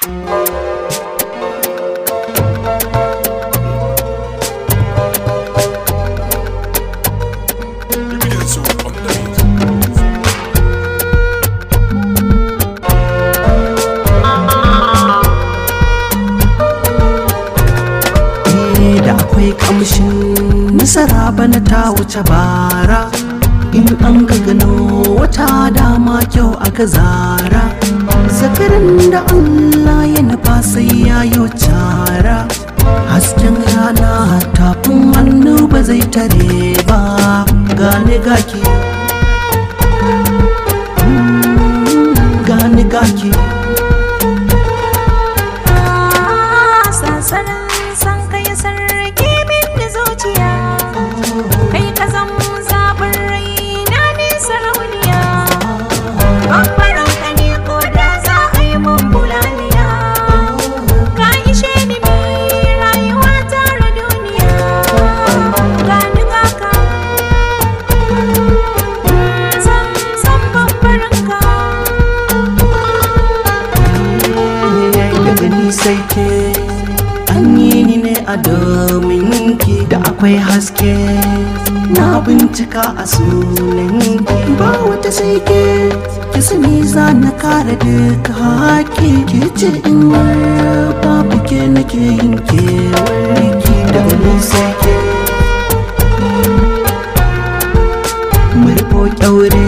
da akwai kamshin nasara bana ta wuce bara in an ka gano wata dama kyau aka zara zakarin da Allah ya nufa sai ya yi cara hasken rana tafin hannu ba zai tare ba gane gaki gane gaki sansanin san kai sarki min da zuciya kai ka zan zaɓin rai na ne sarauniya babbaran ka ne ko da za a yi mun bulaliya ka ishe ni mai rayuwa tare duniya gani kaka san san babbaran ka daga ni sai ke an yi ni ne a domin ki da akwai haske na bincika a sunan ki ba wata sai ke ki sani za na kare duka haƙi ke ce in babu ke nake yin kewarki daga ni sai ke murfo kyaure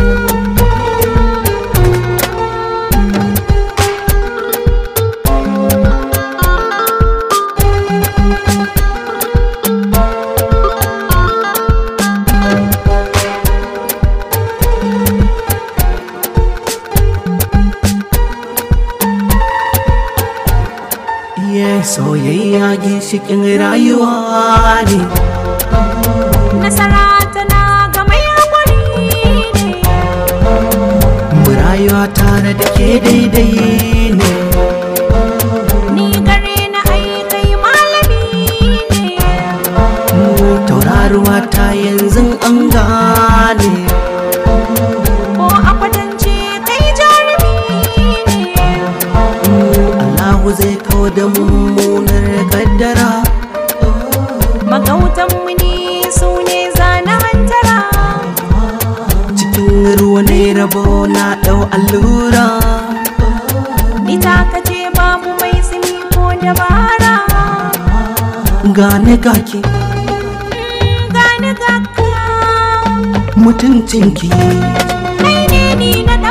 Iya soyayya ginshikin rayuwa ne nasara tana ga mai haƙuri ne mu rayuwa tare da ke daidai ne ni gare na aikai malami ne mu tauraruwa ta yanzu an gane ko a kwatance kai jarumi ne mu Allahu zai kawo da mummunar kaddara magautanmu ne su ne zana hantara cikin ruwa ne rabo na ɗau allura ni takace babu mai tsimi ko dabara gane gaki gani gaka mutuncinki kai ne ni na